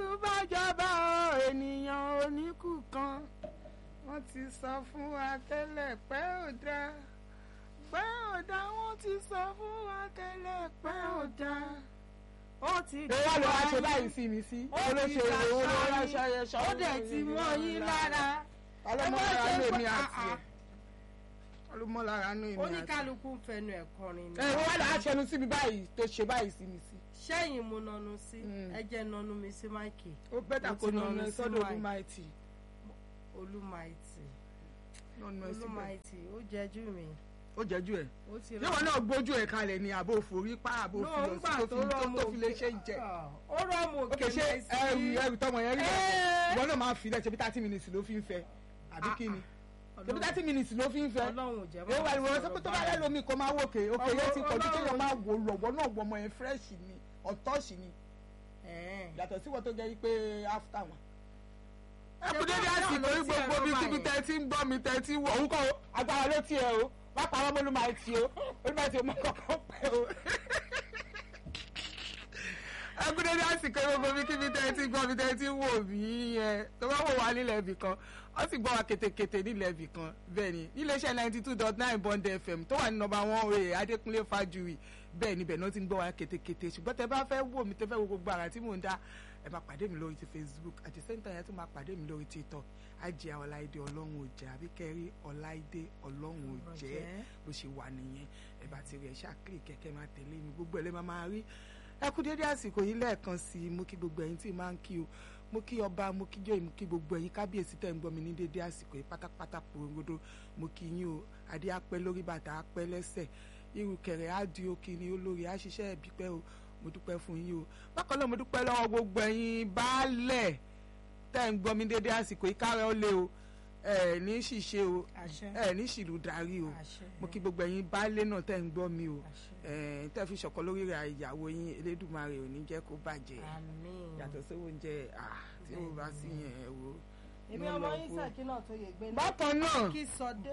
bá jọba o ènìyàn oníkù kan wọ́n ti sọ fún wa tẹ́lẹ̀ pé ò dáa pé ò dáa wọ́n ti sọ fún wa tẹ́lẹ̀ pé ò dáa ó ti ẹ wá lọ wá ṣe báyìí sí mi sí ó ti olóṣèlú owó ló wá dàṣà ṣayẹ yín ó dẹ̀ ti mọ́ yín lára ọlọmọlára ẹ má ní ṣe èmi pé- àti ẹ ah, ọlọmọlára ní èmi àti ẹ. oníkálukú ń fẹnu ẹ̀ kọrin ẹ wá lọ wá ṣẹnu sí mi báyìí tó ṣe báyìí sí mi sí. sẹ́yìn mo nanu sí Mm. ẹ jẹ́ nanu mi sí máìkì ó bẹ́tà Mo kó ti nà nà ẹ ní sọ́dọ̀ sí olúmáìtì olúmaìtì nà ẹ síbẹ̀ olúmaìtì ó jẹ́jú mi ó jẹ́jú ẹ̀ ó ti yíwọ náà gbójú ẹ̀ kalẹ̀ ni àbò forí pa àbò No, fi ńgbà ọsí tó fi rọ́ọ̀mù tó fi lè ṣe jẹ. Ah, ó rọ́ọ̀mù ó òkè kè ṣe ẹrù ẹrù tọmọ yẹn rí Ẹ́. lọ́sẹ̀ ìwọ náà máa fi lẹ̀ ṣe bí thirty minutes ló fi ń fẹ́ àbí Ah, kí ni ah. ṣe bí thirty minutes ló fi ń fẹ́. ọlọ́run ò jẹ́ èyí wà lóore sọ pé tó bá rẹ lómi kó máa wòkè òkè yẹn ti pọ̀jù kéèyàn máa wò lọ́wọ́ náà wọ ọmọ yẹn fresh ni ọ̀tọ́ọ̀ṣì ni yàtọ̀ sí wọn tó jẹ́ pé after wọn. ẹ kú dédé báwo àsìkò náà ní ló tiẹ̀ gbogbo ló bí bá kíbi yẹn? tẹ́ ti ń gbọ́ mi tẹ́ ti wọ̀ òun kọ́ agbára ló tiẹ̀ o má pa ọmọ olúmọ àìtì o olúmọ àìtì o mọ kọ́kọ́ pẹ́ o. ẹ kú dédé àsìkò ní gbogbo bí kíbi tẹ́ ti gbọ́ mi tẹ́ ti wò mí yẹn tó bá wò wá nílẹ̀ ibì kan ó sì gbọ́ wa kétékété nílẹ̀ ibì kan bẹ́ẹ̀ ni níléeṣẹ́ ninety two dot nine bond fm tó wà ní nọ́mbà one oye adékúnlé fájúwì bẹ́ẹ̀ níbẹ̀ náà ti ń gbọ́ wa kétékété ṣùgbọ́n tẹ bá fẹ́ wò mí tẹ fẹ́ wo gbogbo àrà tí mò ń dá ẹ máa pàdé mi lórí ti facebook at the same time ẹ tún máa pàdé mi lórí tiktok ajé ọláìdé ọlọ́run ò jẹ́ àbí kẹrí ọláìdé ọlọ́run ò jẹ́ bó ṣe wà nìyẹn ẹ bá ti rí ẹ ṣáàkiri kẹ̀kẹ́ máa tẹ̀lé mi gbogbo ẹ lè máa máa rí ẹ kú dédé àsìkò yìí lẹ́ẹ̀kan sí i mo kí gbogbo ẹ̀yin tí ì máa ń kí o mo kí ọba mo kí jọyìn mo kí gbogbo ẹ̀yin kábíyèsí tẹ̀ ń gbọ́ mi ní dédé àsìkò yìí pátápátá pòrogodo mo kí yín o adé apẹ́ lórí bàtà apẹ́ lẹ́sẹ̀ irú kẹrẹ á di òkè ni olórí á ṣiṣẹ́ ẹ̀bí pẹ́ o mo dúpẹ́ fún yín o bákan náà mo dúpẹ́ lọ́wọ́ gbogbo ẹ̀yin baálẹ̀ tẹ́ ń gbọ́ mi dédé àsìkò yìí kárẹ́ ó lé o ẹ̀ ní ṣìṣe o àṣẹ ẹ̀ ní ṣìlú darí o àṣẹ mo kí gbogbo ẹ̀yin baálé náà tẹ́ ń gbọ́ mi o àṣẹ ẹ̀ tẹ́ fi ṣọ̀kan lórí rẹ̀ ìyàwó yín elédùnmarè ò ní jẹ́ kó bàjẹ́ àmín yàtọ̀ sí oúnjẹ ah, tí ó bá sí yẹn ẹ wo. èmi iná ọmọ lọ yín kú. sàkí náà tó yẹ gbé ní bákan náà kí sọdé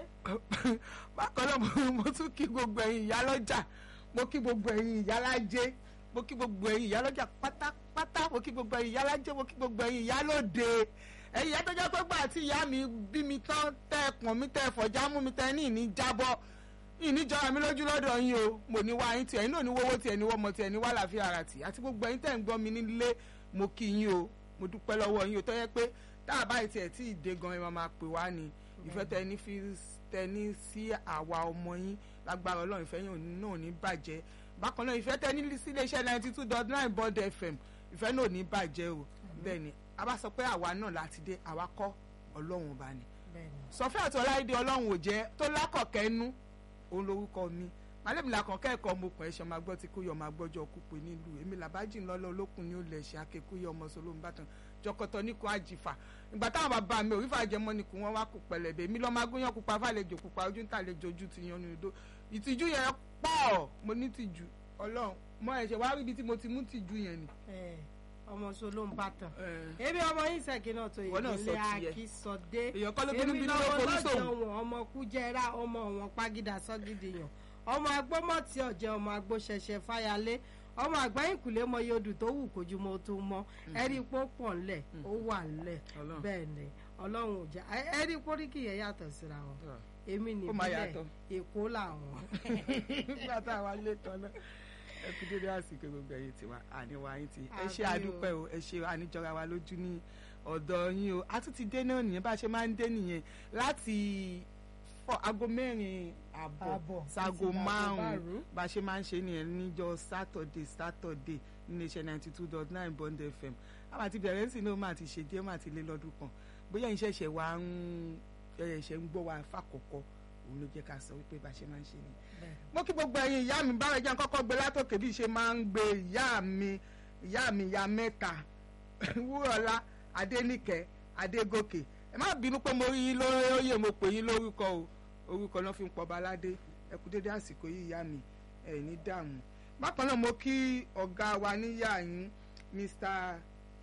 bákan náà mo- mo tún kí gbogbo ẹ̀yin ìyálọ́jà mo kí gbogbo ẹ̀yin ìyálájé mo kí gbogbo ẹ̀yin ìyálọ́jà pátápátá mo kí gbogbo ẹ̀yin ìyálájé mo kí gbogbo ẹ̀yin ìyálóde ẹ̀yin ìyá tó jẹ́ pé gbà tí ìyá mi bí mi tán tẹ́ ẹ pọ̀n mi tẹ́ ẹ fọ̀já mú mi tẹ́ ẹ ní ìní jábọ́ ìní jọra mi lójú lọ́dọ̀ yín o mo ní wá yín tiẹ̀ yín náà ní wọ́wọ́ tiẹ̀ ní wọ́mọ tiẹ̀ ní wá láàfin ara tì àti gbogbo ẹ̀yin tẹ́ ń gbọ́ mi nílé mo kí yín o mo dúpẹ́ lọ́wọ́ yín o tó yẹ pé tá a báyìí tiẹ̀ tí ì dé gan ẹ máa máa pè wá ni ìfẹ́ tẹ ní fi tẹ ní sí àwa ọmọ yín lágbára ọlọ́run ìfẹ́ yín náà ò ní bàjẹ́ bákan náà ìfẹ́ tẹ ní sí iléeṣẹ́ ninety two dot nine bond fm ìfẹ́ náà ò ní bàjẹ́ o bẹ́ẹ̀ ni a bá sọ pé àwa náà láti dé àwa kọ́ ọlọ́run ọba ni bẹ́ẹ̀ni sọfẹ́ àti ọláìdé ọlọ́run ò jẹ́ tó lákọ̀ọ́kẹ́ nú òun lorúkọ mi màálèmi làkànkẹ́ ẹ̀kọ́ ọmọkùnrin ẹ̀ṣẹ̀ máa gbọ́ tí kúyọ̀ máa gbọ́jọ́ kúpe nílùú èmi làbájì ńlọ́lọ́ olókùn ní olè ẹ̀ṣẹ̀ akẹ́kúyọ̀ ọmọ sọlọ́mù bàtàn jọkọtọ ní kò àjìfà ìgbà táwọn bàbá mi òrífà jẹmọ ni kò wọn wá kó pẹlẹbẹ èmi lọ́ọ́ máa gúnyán pupa fàlejò pupa ojú ń tàlejò ojú ti yan ní odò ìtìjú yẹn pọ̀ mo ní tìjú ọlọ́run mo ẹ̀ṣẹ̀ wá rí ibi tí mo ti mú tìjú yẹn ni. ẹ ọmọ sọlọ ń bàtàn Eh, èmi ọmọ yín sàkí náà tó yẹ Ìwọ náà sọ gbé tiẹ̀. akí sọdé èèyàn kọ́ ló bínú èmi bínú ló lọ́wọ́ forí lọ́jọ́ sóhun. wọn ọmọ kújẹrà ọmọ wọn pàgídà sọ́gídì yàn ọmọ agbọ́mọ̀tì ọ̀jẹ̀ ọmọ agbóṣẹṣẹ fáyalé ọmọ àgbáyìnkùlé mọ iye odù tó wù kójú mọ́ tó mọ́ ẹ̀rí pó pọ̀ ńlẹ̀ ó wà ńlẹ̀ Ọlọ́run. bẹ́ẹ̀ ni ọlọ́run ò jẹ́ ẹ̀rí póríkì yẹn yàtọ̀ síra wọn èmi Ó máa nìbílẹ̀ yàtọ̀. èkó làwọn. nígbà tá a wá lé tán náà ẹ kú dédé àsìkò gbogbo ẹ̀yin tiwa àníwá yín ti ẹ ṣe Àmín o. àdúpẹ́ o ẹ ṣe àníjọra wa lójú ní ọ̀dọ̀ yín o a tún ti dé náà nìyẹn bá a ṣe máa ń dé nìyẹn láti fọ aago mẹ́rin àbọ̀ Àbọ̀, sago títí dàgò márùn-ún márùn-ún. bá a ṣe máa ń ṣe nìyẹn níjọ́ sátọ̀dé sátọ̀dé nínú iṣẹ́ ninety two dot nine bond fm àwọn àti bẹ̀rẹ̀ sí ní o máa ti ṣe díẹ̀ máa ti lé lọ́dún kan bóyá ìṣẹ̀ṣẹ̀ wa ń ẹ̀ṣẹ̀ ń gbọ́ wa fàkọ̀kọ̀ òun ló jẹ́ ká sọ wípé bá a ṣe máa ń ṣe nìyẹn mo kí gbogbo ẹ̀yin ìyá mi bára jẹ́ kọ́kọ́ gbé látòkè bí ṣe máa ń gbé ìyá mi ìyá mi ìyá mẹ́ta wúrọ̀lá adéníkẹ́ adégòkè ẹ má bínú pé mo rí yín lórí oyè mo pè yín lórúkọ o orúkọ náà fi ń pọba aládé ẹ kú dédé àsìkò yìí ìyá mi ẹ ní dààmú bákan náà mo kí ọ̀gá wa níyà yín mr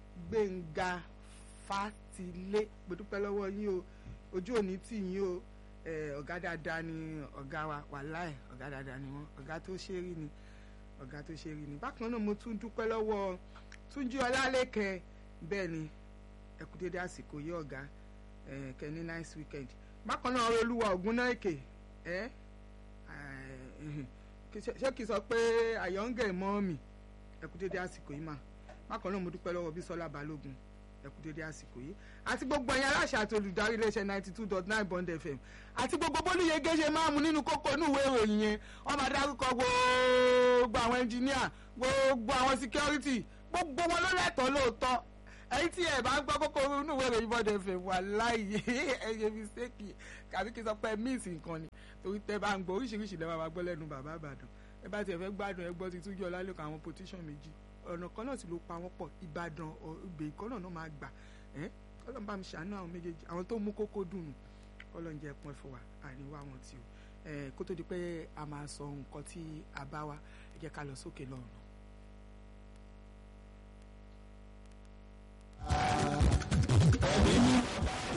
gbẹ̀ngà fatilé mo dúpẹ́ lọ́wọ́ yín o ojú òní tì yín o eh, ọ̀gá dáadáa ni ọ̀gá wa wàláì ọ̀gá dáadáa ni wọ́n ọ̀gá tó ṣe rí ni ọ̀gá tó ṣe rí ni bákan náà mo tún dúpẹ́ lọ́wọ́ túnjí ọlálẹ́kẹ̀ bẹ́ẹ̀ ni ẹ kú dédé àsìkò yìí ọ̀gá ẹ kẹ́ni nice weekend bákan náà olúwa ògúnnáìkè ẹ ṣé kìí sọ pé àyọ̀ǹgẹ̀ mọ́ mi ẹ kú dédé àsìkò yìí mà bákan náà mo dúpẹ́ lọ́wọ́ bísọ́lá balógun ẹ kú dédé àsìkò yìí àti gbogbo ẹ̀yin aláṣẹ àti olùdarí iléeṣẹ́ ninety two dot nine bond fm àti gbogbo bólúyege ṣe máa mú nínú kókó inú ìwé ìròyìn yẹn wọ́n máa dárúkọ gbogbo àwọn ẹnjìníà gbogbo àwọn security gbogbo wọn ló lẹ́tọ̀ọ́ lóòótọ́ ẹ̀yin tí ẹ bá ń gbọ́ kókó inú ìwé ìròyìn bond fm wà láàyè ẹ̀yẹ mistake kàbí kí n sọ pé miss nǹkan ni torí tẹ bá ń gbọ́ oríṣiríṣi lẹ́wọ̀n máa gbọ́ lẹ́nu bàbá àbàdàn ẹ bá tiẹ̀ fẹ́ gbádùn ẹ gbọ́ ti túnjọ́ lálẹ́kọ̀ọ́ àwọn petition méjì ọ̀nà kan náà sì ló pa wọ́n pọ̀ ìbàdàn ìgbè kan náà máa gbà ẹ́ ọlọ́run bá mi ṣàánú àwọn méjèèjì àwọn tó mú kókó dùn ọlọ́run jẹ́ pọ́n fún wa àríwá wọn tí o kó tó di pé a máa sọ nǹkan tí a bá wa ẹ jẹ́ ká lọ sókè lọ́rùn.